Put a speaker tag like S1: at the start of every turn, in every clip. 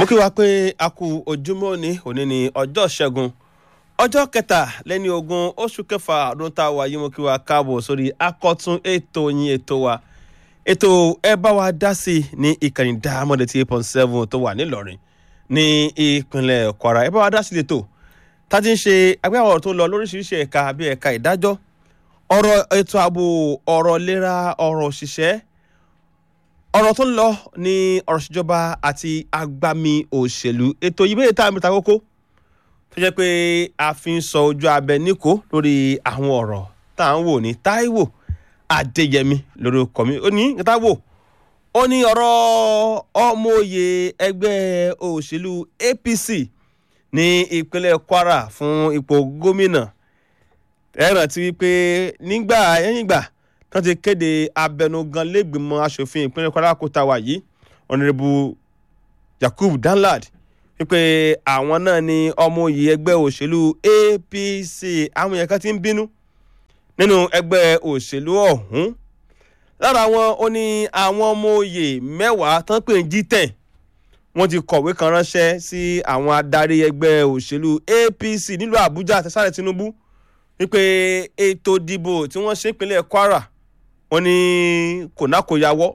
S1: mo kí wa pé a kú ojúmọ́ ní òní ní ọjọ́ ṣẹ́gun ọjọ́ kẹta lẹ́ni ogún oṣù kẹfà ọdún tá a wà yìí mo kí wa káàbọ̀ sórí akọ́tún ètò yín ètò wa ètò ẹ bá wa dá sí i ní ìkànnì dáhàmọ́dé tí eight point seven tó wà nílọrin ní ìpínlẹ̀ kwara ẹ bá wa dá sí i lẹ́tọ̀ tá a ti ń ṣe agbẹ́wọ̀ tó lọ lóríṣiríṣi ẹ̀ka bíi ẹ̀ka ìdájọ́ ọ̀rọ̀ ètò ààbò ọ̀rọ̀ ìlera ọ̀rọ̀ òṣìṣẹ́ ọ̀rọ̀ tó ń lọ ní ọ̀rọ̀ ìṣèjọba àti agbami òṣèlú ètò yìí bẹ́ẹ̀ tá a mẹ́ta kókó tó jẹ́ pé a fi ń sọ ojú abẹ níkò lórí àwọn ọ̀rọ̀ tá à ń wò ní Táíwò Adéyẹmí lórí ọkọ̀ mi ó ní nǹkan tá a wò ó ní ọ̀rọ̀ ọmọoyè ẹgbẹ́ òṣèlú APC ní ìpínlẹ̀ Kwara fún ipò gómìnà ẹ rántí wípé nígbà ẹ̀yìn ìgbà tó ti kéde abẹnugan lẹ́gbìmọ̀ asòfin ìpínlẹ̀ Kwara kó ta wà yìí ọ̀nàrẹ́bù Yakub Danlad wípé àwọn náà ni ọmọ òye ẹgbẹ́ òṣèlú APC àwọn yẹn kan ti ń bínú nínú ẹgbẹ́ òṣèlú ọ̀hún lára wọn ó ní àwọn ọmọ òye mẹ́wàá tán pè ń jí tẹ̀ wọ́n ti kọ̀wé kan ránṣẹ́ sí àwọn adarí ẹgbẹ́ òṣèlú APC nílùú Àbújá àtẹ̀sálẹ̀ Tinubu wípé ètò ìdìbò tí wọ́n ṣe ìpínlẹ̀ Kwara wọ́n ní kònákòyàwọ́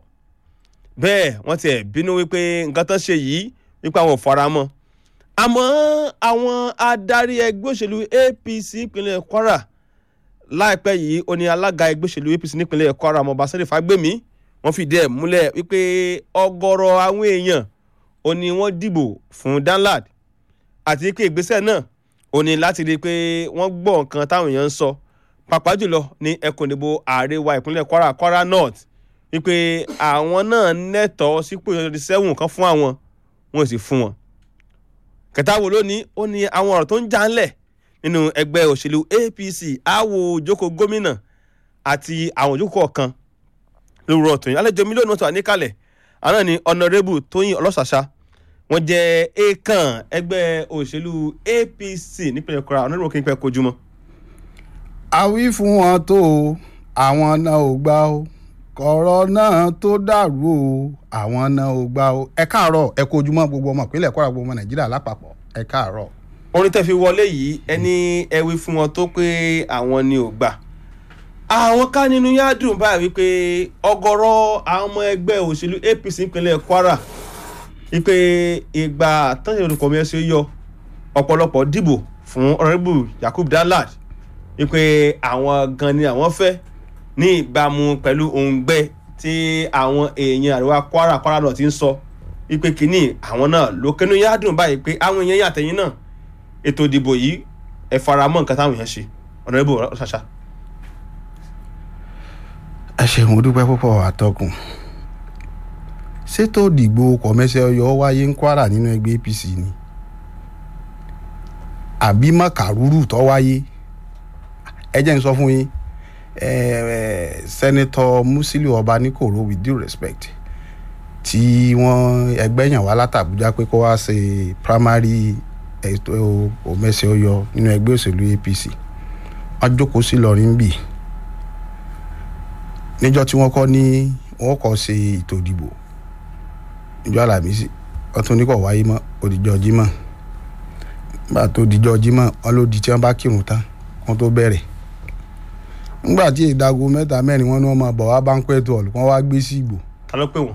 S1: bẹ́ẹ̀ wọ́n ti ẹ̀ bínú wípé nǹkan tó ṣe yìí wípé àwọn ò fara mọ́ àmọ́ àwọn adarí ẹgbẹ́ òṣèlú APC ìpínlẹ̀ Kwara láìpẹ́ yìí ó ní alága ẹgbẹ́ òṣèlú APC nípínlẹ̀ Kwara ọmọọba Sẹ́lẹ̀ Fágbèmí wọ́n fìdí ẹ̀ múlẹ̀ wípé ọ̀gọ̀rọ̀ àwọn èèyàn ó ní wọ́n dìbò fún Danlad àti pé ìgbésẹ̀ náà ó ní láti rí i pé wọ́n gbọ́ nǹkan táwọn èèyàn ń sọ pàápàá jùlọ ní ẹkùn ìdìbò àríwá ìpínlẹ̀ Kwara Kwara North wípé àwọn náà nẹ́tọ̀ọ́ sípò ìjọba sẹ́wọ̀n kan fún àwọn wọn sì fún wọn. kẹta wo lónìí ó ní àwọn ọ̀rọ̀ tó ń já ńlẹ̀ nínú ẹgbẹ́ òṣèlú APC àwò ìjókòó gómìnà àti àwọn ìjókòó kan lóru ọ̀tún yìí àlejò mílíọ̀nù tó wà níkàlẹ̀ àná ni ọ̀nàrẹ́bù Tóyìn Ọlọ́ṣàṣà wọ́n jẹ́ èèkàn ẹgbẹ́ òṣèlú APC nípínlẹ̀ Kwara ọ̀nàrẹ́bù kí n pẹ́ kojú mọ́.
S2: a wí fún wọn tó o àwọn náà ò gbà o kọ̀rọ̀ náà tó dàrú o àwọn náà ò gbà o ẹ káàárọ̀ ẹ kú ojúmọ́ gbogbo ọmọ ìpínlẹ̀ Kwara gbogbo ọmọ Nàìjíríà lápapọ̀ ẹ káàárọ̀.
S1: orin tẹ́ fi wọlé yìí ẹni ẹ wí fún wọn tó pé àwọn ni ò gbà àwọn ká nínú yá dùn báyìí wípé ọ̀gọ̀rọ̀ àwọn ọmọ ẹgbẹ́ òṣèlú APC nípínlẹ̀ Kwara wípé ìgbà tọ́jú olùkọ́ mi ẹ ṣe yọ ọ̀pọ̀lọpọ̀ dìbò fún ọ̀rẹ́bù Yakub Danlad wípé àwọn gan ni àwọn fẹ́ ní ìbámu pẹ̀lú òǹgbẹ tí àwọn èèyàn àríwá Kwara Kwara náà ti ń sọ wípé kínní àwọn náà ló kẹnu yá dùn báyìí pé àwọn èèyàn yàtẹ̀yìn náà ètò ìdìbò yìí ẹ fara mọ́ nǹkan táwọn èèyàn ṣe ọ̀nàrẹ́bù ṣàṣà.
S2: ẹ ṣeun mo dúpẹ́ púpọ̀ àtọkùn ṣètò ìdìbò kọ̀mẹ́sẹ̀ ọyọ́ wáyé ń Kwara nínú ẹgbẹ́ APC ni àbí mọ̀kàrúrù tó wáyé ẹ jẹ́ n sọ fún yín sẹ́nitọ́ Musiliu Ọbaníkòró with due respect tí wọ́n ẹgbẹ́ yàn wá látàbújá pé kó wá ṣe primary ètò kọ̀mẹ́sẹ̀ ọyọ́ nínú ẹgbẹ́ òṣèlú APC wọ́n jókòó sí lọ́rin bì níjọ́ tí wọ́n kọ́ ní wọ́n kọ́ ṣe ètò ìdìbò ìjọ Àlàmísì ọtún ní kò wáyé mọ́ òdìjọ́ Jímọ̀ nígbà tó dìjọ́ Jímọ̀ wọn ló di tí wọ́n bá kírun tán wọ́n tó bẹ̀rẹ̀ nígbà tí ìdago mẹ́ta mẹ́rin wọn ni wọ́n máa bọ̀ wá banquet hall wọ́n wá gbé sí ìgbò.
S1: ta ló pè wọ́n.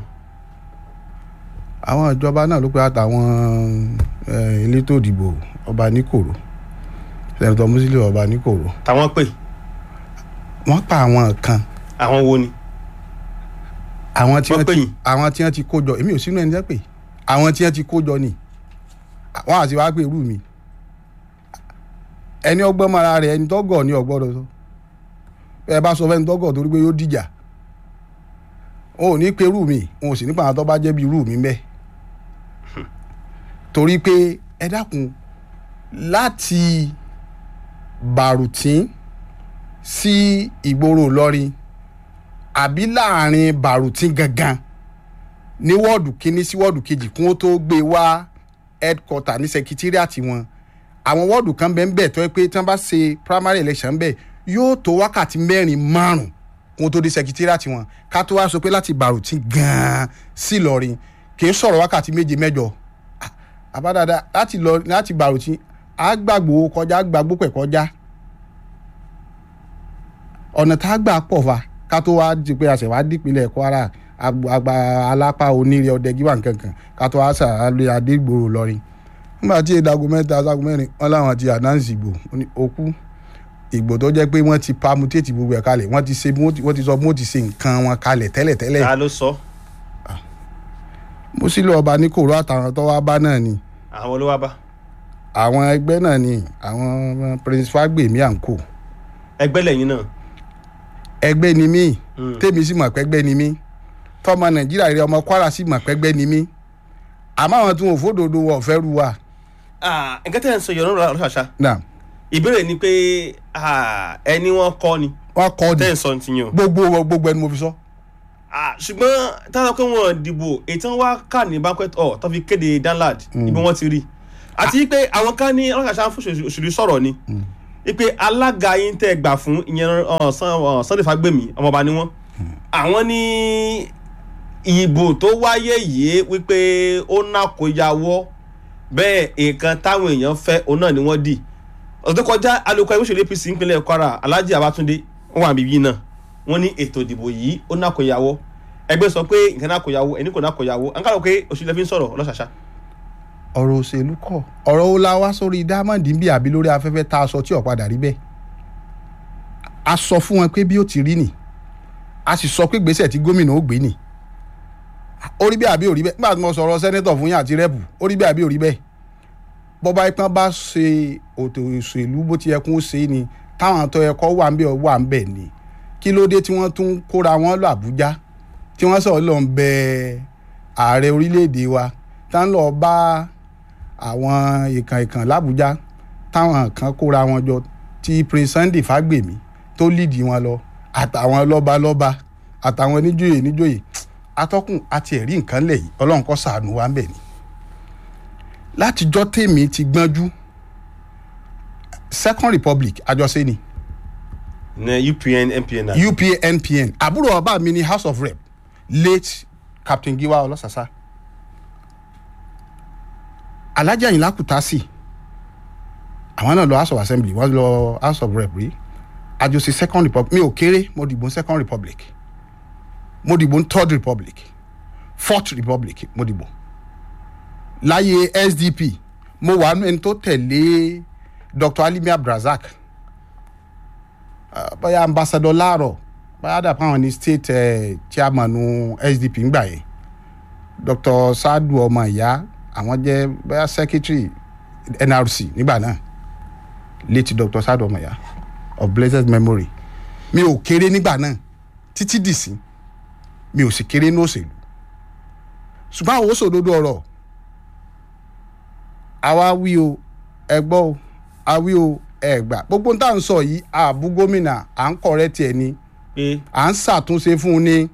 S2: àwọn ìjọba náà ló pé àtàwọn elétò ìdìbò ọba níkòrò sẹ́nitọ́ Musiliu ọba níkòrò.
S1: táwọn pè.
S2: wọ́n pa àwọn kan
S1: àwọn wo ni.
S2: àwọn tí
S1: Wọ́n
S2: wọ́n
S1: pè
S2: ti
S1: yín?
S2: àwọn tí wọ́n ti kó jọ èmi ò sínú ẹni jẹ́ pé àwọn tí wọ́n ti kó jọ ni wọ́n àti wá pé irú mi ẹni ọgbọ́n mara rẹ̀ ẹni tọ́gọ̀ ni ọgbọ́dọ̀ sọ ẹ bá sọ fẹ́ni tọ́gọ̀ torí pé yóò dìjà wọn ò ní pé irú mi wọn ò sì nípa àwọn tó bá jẹ́ bí irú mi bẹ́ẹ̀ torí pé ẹ dákun láti bàrùtín sí ìgboro Ìlọrin àbí láàrin bàrùtín gangan ní wọ́ọ̀dù kínní sí wọ́ọ̀dù kejì kún ó tó gbé wá headquarter ní secretariat wọn àwọn wọ́ọ̀dù kan bẹ́ẹ̀ bẹ́ẹ̀ tó yẹ pé tí wọ́n bá ṣe primary election bẹ́ẹ̀ yóò tó wákàtí mẹ́rin márùn kún ó tó dé secretariat wọn ká tó wá sọ pé láti bàrùtín gan-an sí Ìlọrin kì í sọ̀rọ̀ wákàtí méje mẹ́jọ àbádáadáa láti lọ láti bàrùtí á gbàgbó kọjá gbàgbó pẹ̀ kọjá ọ̀nà tá a gbà pọ̀ fa ká tó wá di pé àṣẹ wá dípínlẹ̀ Kwara agbo- agba alápá onírè ọdẹ gíwà nkankan ká tó wá sàlẹ̀ adégbòrò lọ́rin nígbà tí ìdago mẹ́ta sago mẹ́rin wọn làwọn ti àdáǹsì ìgbò ó ní òkú ìgbò tó jẹ́ pé wọ́n ti pamutéètì gbogbo ẹ̀ kalẹ̀ wọ́n ti ṣe bí wọ́n ti- wọ́n ti sọ bí wọ́n ti ṣe nǹkan wọn kalẹ̀ tẹ́lẹ̀tẹ́lẹ̀
S1: ta ló sọ
S2: mo sì lọ ọba ní kòró àtàwọn tó wá bá náà ni
S1: àwọn olówó bá
S2: àwọn ẹgbẹ́ náà ni àwọn prince fagbemi and co
S1: ẹgbẹ́ lẹ́yìn náà
S2: ẹgbẹ́ ni mí
S1: Mm.
S2: tèmi sì mọ̀ pẹ́gbẹ́ ni mí tọmọ nàìjíríà rẹ ọmọ kwara sì mọ̀ pẹ́gbẹ́ ni mí àmọ́ àwọn tí wọn ò fòdodo wọ̀ fẹ́ ru wa.
S1: Ah, nǹkan tẹ́ ẹ̀ ń sọ yọ̀rọ̀ lọ́rọ̀ ṣàṣà
S2: náà
S1: ìbéèrè ni pé ah, ẹni wọn kọ́ ni
S2: wọ́n kọ́
S1: tẹ́ ẹ̀
S2: di
S1: ń sọ ti yàn
S2: gbogbo gbogbo ẹni mo fi sọ.
S1: Ah, ṣùgbọ́n táwọn pé wọ́n dìbò ètò wá kà ní banquet hall tó fi kéde danlad ibi wọ́n ti rí àti pé àwọn kan ní ọlọ́kàṣà fún òṣèlú sọ̀rọ̀ ni wípé alága yín tẹ́ gbà fún ìyẹn uh, Sun- uh, Sunday Fagbemi ọmọọba ni wọ́n àwọn ní ìbò tó wáyé yìí wípé ó nàkóyawọ́ bẹ́ẹ̀ nǹkan táwọn èèyàn fẹ́ òun náà ni wọ́n dì ọ̀sẹ̀ tó kọjá alukọ ẹgbẹ́ òṣèlú APC ìpínlẹ̀ Kwara Alhaji Abatunde wọn wà bíbí náà wọ́n ní ètò ìdìbò yìí ó nàkóyawọ́ ẹgbẹ́ sọ pé nǹkan nàkóyawọ́ ẹni kò nàkóyawọ́ à ń kàrọ̀ pé òṣèlú ẹbí ń sọ̀rọ̀ ọlọ́ṣàṣà
S2: ọ̀rọ̀ òṣèlú kọ̀ ọ̀rọ̀ wo la wá sórí diamond ń bí àbí lórí afẹ́fẹ́ tá a sọ tí ò padà rí bẹ́ẹ̀ a sọ fún wọn pé bí ó ti rí nì a sì sọ pé gbèsè tí gómìnà ó gbé nì ó rí bẹ́ẹ̀ àbí ò rí bẹ́ẹ̀ nígbà tí mo sọ̀rọ̀ sẹ́nẹ́tọ̀ fún yín àti rẹ́pù ó rí bẹ́ẹ̀ àbí ò rí bẹ́ẹ̀ bọ́ba ipá bá ṣe òtò òṣèlú bó ti yẹ kó ṣe ni táwọn tó yẹ kó wà ń bẹ̀ wà ń bẹ̀ ni kí ló dé tí wọ́n tún kóra wọn lọ Àbújá tí wọ́n sọ̀rọ̀ lọ ń bẹ ààrẹ orílẹ̀-èdè wa tá ń lọ bá àwọn ìkàn ìkàn làbújá táwọn kan kóra wọn jọ tí prince Sunday Fagbemi tó lídìí wọn lọ àtàwọn lọ́balọ́ba àtàwọn níjòyè níjòyè atọ́kùn àti ẹ̀rí nǹkan lẹ̀ yìí ọlọ́run kó ṣàánú wa ń bẹ̀ ni látijọ́ tèmi ti gbọ́njú second republic àjọṣe ni
S1: ní UPN MPN náà
S2: UPA NPN àbúrò bàbá mi ní house of rep late captain giwa ọlọ́sàsá alhaji ayinla kutasi àwọn náà lọ house of assembly wọ́n lọ house of rep rí àjọṣe second republic mi ò kéré mo dìbò second republic mo dìbò third republic fourth republic mo dìbò láyé SDP mo wà nínú ẹni tó tẹ̀lé Dr. Alimi Abdulrasaq uh, bóyá ambassador láàrọ̀ bóyá dàpọ̀ àwọn ní state uh, chairman SDP ńgbà yẹn Dr. Sadu ọmọ ìyá àwọn jẹ́ bóyá secretary NRC nígbà náà late Dr. Sadu ọmọ ìyá of blessed memory mi ò kéré nígbà náà títí dìsí mi ò sì kéré ní òṣèlú ṣùgbọ́n àwọn òṣòdodo ọ̀rọ̀ àwa wí o ẹ gbọ́ o a wí o ẹ gbà gbogbo tá à ń sọ yìí àbú gómìnà à ń kọ̀rẹ́ tiẹ̀ ni
S1: pé
S2: à ń ṣàtúnṣe fún un ni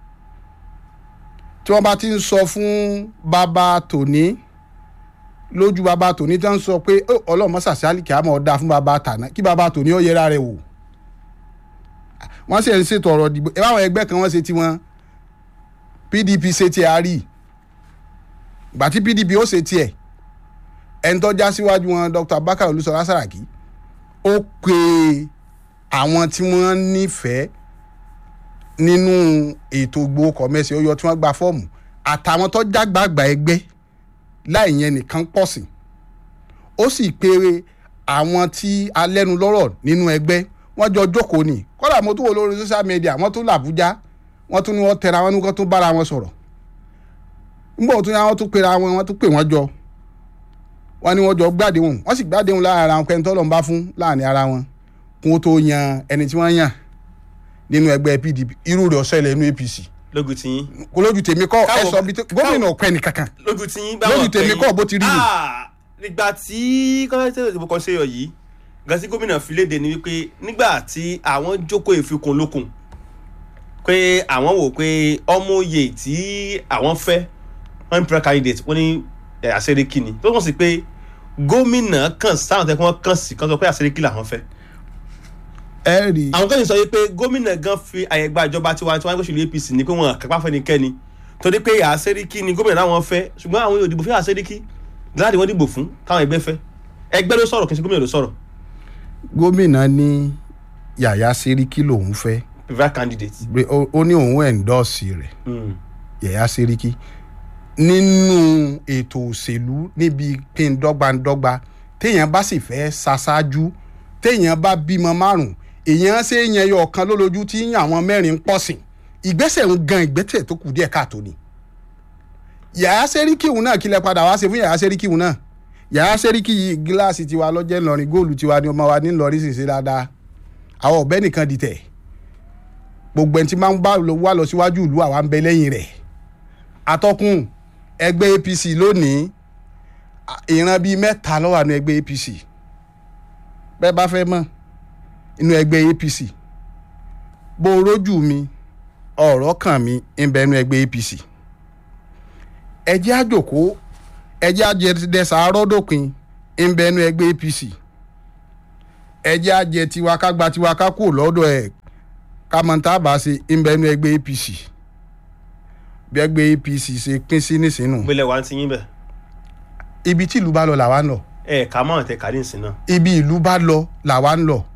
S2: tí wọ́n bá ti ń sọ fún bàbá tòní lójú bàbá tòní tí wọ́n ń sọ pé "Ó, ọlọ́mọ sàṣálì kí a mọ̀ ọ́ dáa fún bàbá tàná kí bàbá tòní ó yẹra rẹ̀ wò wọ́n sì ń ṣètò ọ̀rọ̀ ìdìbò ẹ báwọn ẹgbẹ́ kan wọ́n ṣe tiwọn PDP ṣe tiẹ̀ a rí ìgbà tí PDP ó ṣe tiẹ̀ ẹni tó já síwájú wọn Dr. Abubakar Olúṣọlá Sàràkí ó pe àwọn tí wọ́n nífẹ̀ẹ́ nínú ètò ìgbowó kọ̀mẹ́sì ó yọ tí wọ́n gba fọ́ọ̀mù àtàwọn tó jágbàgbà ẹgbẹ́ láì yẹn nìkan pọ̀ sí ó sì pe àwọn tí alẹ́nu lọ́rọ̀ nínú ẹgbẹ́ wọ́n jọ jókòó ni kọ́dà mo tún wò lórí social media wọ́n tún làbújá wọ́n tún ní wọ́n tẹra wọn ní wọ́n tún bára wọn sọ̀rọ̀ nígbà tó yá wọ́n tún pera wọn wọ́n tún pè wọ́n jọ wọ́n ní wọ́n jọ gbàdéhùn wọ́n sì gbàdéhùn láàrin ara wọn pẹ́ni tọ́lọ̀ ń bá fún láàrin ara wọn kó tó yan ẹni tí wọ́n yàn nínú ẹgbẹ́ PDP irú rẹ̀ ọ̀sẹ̀ ilẹ̀ inú APC
S1: lógun tí yín
S2: kò lójú tèmi kọ́ ẹ
S1: Káwọ-
S2: sọ bí gómìnà ọ̀pẹ nìkankan
S1: lógun tí yín
S2: Lójú tèmi kọ́ bó ti rí ni.
S1: nígbà tí kọ́ńtẹ́tẹ̀ ìdìbò kan ṣe yọ yìí gàtí gómìnà fi léde ni wípé nígbà tí àwọn jókòó ìfikùn lókun pé àwọn wò pé ọmọ oyè tí àwọn fẹ́ one prayer candidate wọ́n ní ẹ̀, àṣẹríkì ni tó kàn sí pé gómìnà kàn sáwọn tẹ́ kí wọ́n kàn sí kàn sọ pé àṣẹríkì làwọn fẹ́
S2: ẹ rí i
S1: àwọn kan ní sọ yìí pé gómìnà gan fi àyè gba ìjọba tiwa tiwa gbèsè APC ní pé wọn kápá fẹ́nikẹ́ni torí pé àṣẹríkì ni gómìnà láwọn fẹ́ ṣùgbọ́n àwọn yóò dìbò fún àṣẹríkì láti wọ́n dìbò fún táwọn ẹgbẹ́ fẹ́ ẹgbẹ́ ló sọ̀rọ̀ kì í ṣe gómìnà ló sọ̀rọ̀
S2: gómìnà ní yàyà sẹ́ríkì lòún fẹ́
S1: preferred candidate.
S2: pé ó- ó ní òun ẹ̀ńdọ́ọ̀sì rẹ̀
S1: Mm.
S2: yàyà sẹ́ríkì nínú ètò òṣèlú níbi pé ń dọ́gbandọ́gba téèyàn bá sì fẹ́ ṣaṣáájú téèyàn bá bímọ márùn èèyàn ṣe é yan ẹyọ ọ̀kan lólójú tí àwọn mẹ́rin ń pọ̀ sí ìgbésẹ̀ ń gan ìgbésẹ̀ tó kù díẹ̀ káàtó ni yàyà sẹ́ríkì òun náà kílẹ̀ padà wá ṣe fún yàyà sẹ́ríkì òun náà yàyà sẹ́ríkì yìí gíláàsì tiwa lọ́jẹ́ ńlọrin góòlù tiwa ni ọmọ wa ní ńlọrin sì ṣe dáadáa àwọn ọ̀bẹ nìkan dìtẹ̀ gbogbo ẹni tí máa ń bá lọ wá lọ síwájú ìlú àwa ń bẹ lẹ́yìn rẹ̀ atọ́kùn ẹgbẹ́ apc lónìí à- ìran bíi mẹ́ta ló wà nínú ẹgbẹ́ apc bẹ́ẹ̀ bá fẹ́ mọ̀ inú ẹgbẹ́ apc bó o rójú mi ọ̀rọ̀ kàn mí ń bẹ nínú ẹgbẹ́ apc ẹjẹ́ àjòkó ẹjẹ́ àjẹdẹsà arọ́dọ̀pin ń bẹ nínú ẹgbẹ́ apc ẹjẹ́ àjẹ tiwa ká gba tiwa ká kúrò lọ́dọ̀ ẹ̀ kámọ́ntà bá ṣe ń bẹ nínú ẹgbẹ́ apc bí ẹgbẹ́ apc ṣe pín sí nísìnyí
S1: gbélé wa ń ti yín bẹ̀
S2: ibi tí ìlú bá lọ làwa ń lọ
S1: ẹ ká mọ̀ tẹ kárí ìsìn náà.
S2: ibi ìlú bá lọ làwa ń lọ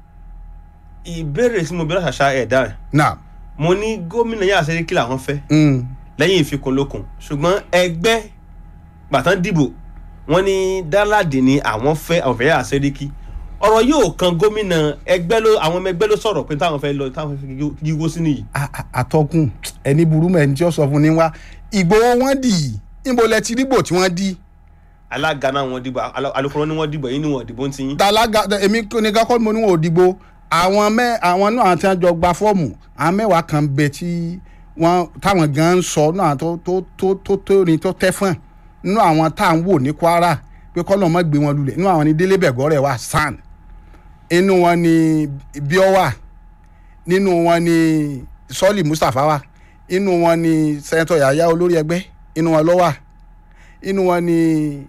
S1: ìbéèrè tí mo bí lọ́sàṣà ẹ̀dá rẹ̀
S2: náà
S1: mo ní gómìnà yàrá sẹ́ríkì làwọn fẹ́
S2: mm,
S1: lẹ́yìn ìfikùnlukùn ṣùgbọ́n ẹgbẹ́ gbàtàn dìbò wọ́n ní dáládì ni àwọn fẹ́ àwọn fẹ́ yàrá sẹ́ríkì ọ̀rọ̀ yóò kan gómìnà ẹgbẹ́ ló àwọn ọmọ ẹgbẹ́ ló sọ̀rọ̀ pé táwọn fẹ́ lọ táwọn fẹ́ yíwó sí nìyí.
S2: a- a- atọ́kùn ẹni burú mọ́ ẹni tí ó sọ fún ni wá ìgbòho wọn dì í níbo lẹ ti rígbò tí wọ́n dì
S1: alága náà wọ́n dìbò alo- alukoro ni wọ́n dìbò yín ni wọ́n dìbò ń ti yín.
S2: talaga èmi nìkan kọ́ ni mo ní wọn ò dìgbò àwọn mẹ àwọn náà tí wọ́n jọ gba fọ́ọ̀mù àwọn mẹ́wàá kan bẹ tí wọ́n táwọn gan ń sọ náà tó tó tó tó tó ní tó tẹ́ fún nínú àwọn tá à ń wò ní kwara pé kọ́ lọ́ọ́ mọ́ gbé wọn lulẹ̀ nínú àwọn ní délé bẹ̀gọ́rẹ̀ wà sàn inú wọn ni bíọ́wà nínú wọn ni sọ́ọ̀lì mustapha wà inú wọn ni sẹ́ńtọ̀ yàyà olórí ẹgbẹ́ inú wọn ló wà inú wọn ni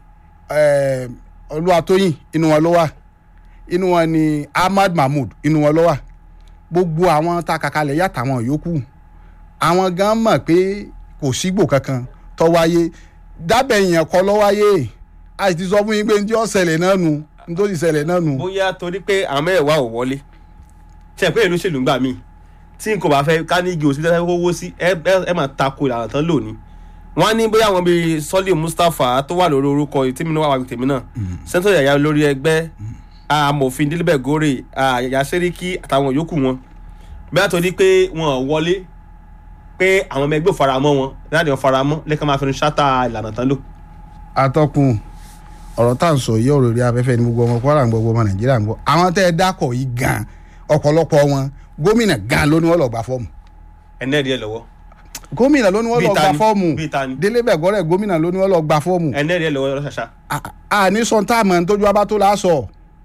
S2: eh, olúwatóyìn inú wọn ló wà inú wọn ni ahmad mahmood inú wọn ló wà gbogbo àwọn tá a kàkalẹ̀ yàtọ̀ àwọn yòókù àwọn gan mọ̀ pé kò sígbò kankan tó wáyé dábẹ̀ yẹn kọ́ ló wáyé a sì ti sọ fún yín pé ní ó ṣẹlẹ̀ náà nù ní tó sì ṣẹlẹ̀ náà nù.
S1: bóyá torí pé àwọn mẹ́wàá ò wọlé ṣe pé ìlú ṣèlú ń gbà míì tí n kò bá fẹ́ ká ní igi òsì tẹ́lẹ̀ owó sí ẹ ẹ- ẹ máa tako ìlànà tán lónìí wọ́n á ní bóyá àwọn bíi sọ́lì mustapha tó wà lórí orúkọ tèmi náà wà wà tèmi náà sẹ́ńtọ̀ yàyà lórí ẹgbẹ́ amòfin dílébẹ̀ gòrè yàyà sẹ́ríkì àtàwọn yòókù wọn bóyá torí pé wọn ò wọlé pé àwọn ọmọ ẹgbẹ́ ò faramọ́ wọn láti wọn faramọ́ lẹ́kàn máa fẹnu ṣáta ìlànà tán lò.
S2: atọ́kùn ọ̀rọ̀ tá à ń sọ yìí ọ̀rọ̀ rí afẹ́fẹ́ ní gbogbo ọmọ kwara ń gbọ́ gbogbo ọmọ nàìjíríà ń gbọ́ àwọn tẹ́ ẹ dákọ̀ yìí gan ọ̀pọ̀lọpọ̀ wọn gómìnà gan ló ní wọ́n lọ gba fọ́ọ̀mù
S1: ẹnẹ́ẹ̀dì ẹ̀ lọ́wọ́
S2: gómìnà ló ní wọ́n
S1: Bíi
S2: lọ
S1: ta
S2: gba
S1: ni?
S2: fọ́ọ̀mù
S1: Bíi ta ni?
S2: délé bẹ̀gọ́rẹ̀ gómìnà ló ní wọ́n lọ gba fọ́ọ̀mù
S1: ẹnẹ́ẹ̀dì ẹ̀ lọ́wọ́ lọ́sàṣà.
S2: a ní sọ tá a mọ̀ tójú abá tó láṣọ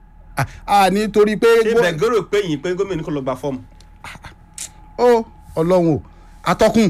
S2: a ní torí pé
S1: ṣé
S2: gó-
S1: bẹ̀gọ́rò pé yìí pé gómìnà kò lọ gba fọ́ọ̀mù.
S2: ó ọlọ́run o atọ́kùn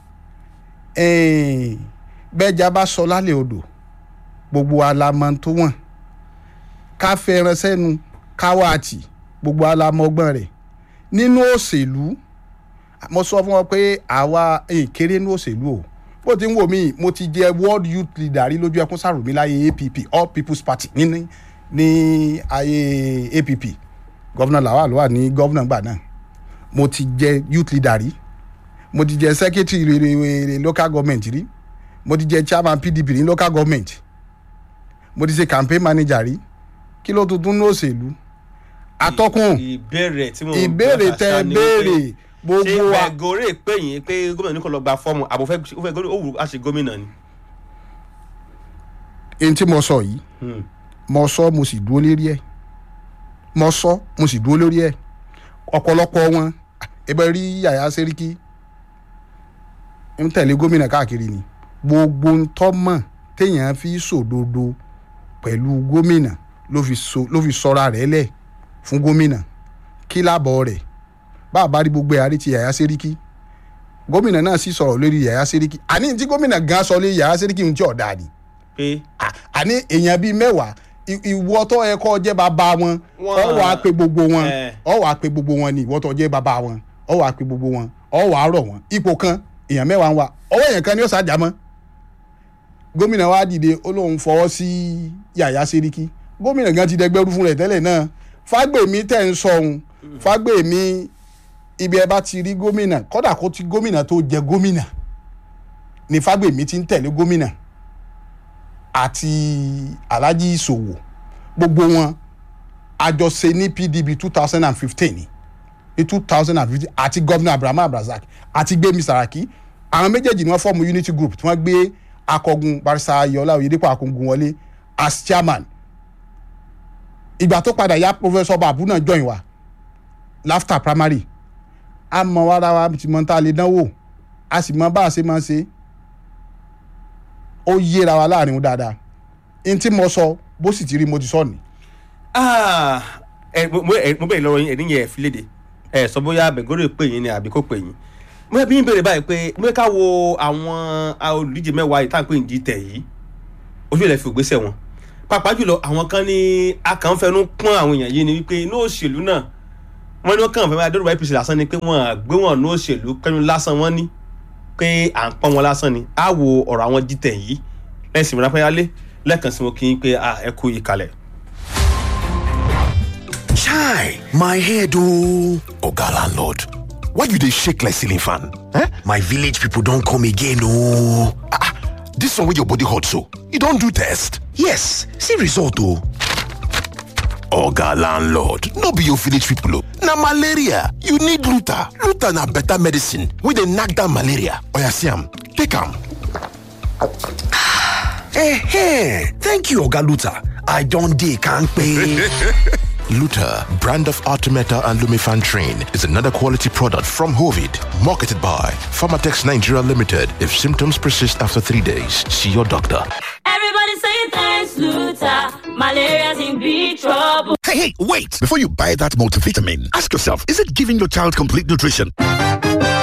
S2: ẹ̀ẹ́n, bẹ́ẹ̀jà bá sọ lálẹ́ odò gbogbo alamọ tó wọ̀n ká fẹ́ràn sẹ́nu káwá àtì gbogbo alamọ ọgbọ́n rẹ̀ nínú òṣèlú mo sọ fún wọn pé àwa eh, kéré nínú òṣèlú o bó ti ń wò mí mo ti jẹ world youth leader rí lójú ẹkún sàròmí láyé app all people's party ní ní ayé app gọ́vnà làwà ló wà ní gọ́vnà gbà náà mo ti jẹ youth leader rí mo ti jẹ secretary re- re- re- local government rí mo ti jẹ chairman pdp ní local government mo ti ṣe campaign manager rí kí ló tuntun ní òṣèlú atọ́kùn
S1: ìbéèrè tí mo
S2: ìbéèrè tẹ béèrè
S1: ṣé
S2: gbogbo wa
S1: bẹ̀gọ́rè pé yìí pé gómìnà ní kò lọ gba fọ́ọ̀mù àbò fẹ́ ó fẹ́ gómìnà ó wù á ṣe gómìnà ni.
S2: n tí mo sọ yìí
S1: Hmm.
S2: mo sọ mo sì dúró lérí ẹ mo sọ mo sì dúró lórí ẹ ọ̀pọ̀lọpọ̀ wọn ẹbẹ rí yàyà sẹ́ríkì ń tẹ̀lé gómìnà káàkiri ni gbogbo ń tọ́mọ̀ téèyàn fi sòdodo pẹ̀lú gómìnà ló fi so ló fi sọra rẹ̀ lẹ̀ fún gómìnà kí lábọ̀ rẹ̀ bá a bá rí gbogbo ẹ̀ àrí ti yàyà sẹ́ríkì gómìnà náà sì sọ̀rọ̀ lórí yàyà sẹ́ríkì àní tí gómìnà gan sọ lórí yàyà sẹ́ríkì ń tí ọ̀dà ni
S1: pé
S2: à- àní èèyàn bíi mẹ́wàá ì- ìwọ tó yẹ kó jẹ́ bàbá wọn
S1: Wọ́n-
S2: ọ wàá pe gbogbo wọn
S1: Eh.
S2: ọ wàá pe gbogbo wọn ni ìwọ tó jẹ́ bàbá wọn ọ wàá pe gbogbo wọn ọ wàá rọ̀ wọn ipò kan èèyàn mẹ́wàá ń wà ọwọ́ èèyàn kan ni ó ṣàjà mọ́ gómìnà wa dìde ó lóun fọwọ́ sí yàyà sẹ́ríkì gómìnà gan ti dẹgbẹ́rú fún rẹ̀ tẹ́lẹ̀ náà fágbèmí tẹ̀ ń sọ ohun fágbèmí ibi ẹ bá ti rí gómìnà kódà kó ti gómìnà tó jẹ gómìnà ni fágbèmí ti ń tẹ̀lé gómìnà àti alhaji ìṣòwò gbogbo wọn àjọṣe ní pdp two thousand and fifteen ni ní two thousand and fifteen àti gómìnà abrahamu abrazak àti gbémi saraki àwọn méjèèjì ni wọ́n fọ́ọ̀mù unity group tí wọ́n gbé akọgun barisa ayọ̀lá oyèdèpọ̀ akọgun wọlé as chairman ìgbà tó padà yá professor babu náà join wa láfta primary a mọ wàrà wa ti mọ tá a lè dánwò a sì mọ bá a ṣe máa ṣe ó yéra wa láàrin wọn dáadáa n tí mo sọ bó sì ti rí mo ti sọ ni.
S1: Ah, ẹ, mo mo- ẹ, mo bẹ̀rẹ̀ lọ́wọ́ yín ẹ̀rí yẹn fi léde ẹ sọ bóyá bẹ̀gọ́rẹ̀ pè yín ni àbí kò pè yín mo bí yín béèrè báyìí pé mo ká wo àwọn a- olùdíje mẹ́wàá yìí tá à ń pè ní jíìtẹ̀ yìí ojú ilẹ̀ fi ògbésẹ̀ wọn pàápàá jùlọ àwọn kan ní akànfẹnu pọ́n àwọn èèyàn yìí ni wípé inú òṣèlú náà wọ́n ní wọ́n kàn fẹ́ máa dọ́rọ̀ apc lásán ni pé wọ́n á gbé wọn ní òṣèlú pẹ́nu lásán wọ́n ní pé à ń pọ́n wọn lásán ni á wo ọ̀rọ̀ àwọn jíìtẹ̀ yìí lẹ́sìn ìmúra pẹ́yálé lẹ́ẹ̀kan sí mo kí yín pé ah, ẹ kú ìkàlẹ̀.
S3: Chai, my head oh. Oga landlord, why you dey shake like ceiling fan? Eh? My village people don come again oh. Ah, ah, this one wey your body hot so, you don do test? Yes, see result oh. Oga landlord, no be your village people oh. Na malaria, you need Luta. Luta na better medicine wey dey knack down malaria. Oya see am, take am. Eh, thank you Oga Luta. I don dey kampe. Luta, brand of Artemeta and Lumifan Train, is another quality product from Hovid, marketed by Pharmatex Nigeria Limited. If symptoms persist after three days, see your doctor.
S4: Everybody saying thanks, Luther. Malaria's in big trouble.
S5: Hey, hey, wait! Before you buy that multivitamin, ask yourself, is it giving your child complete nutrition?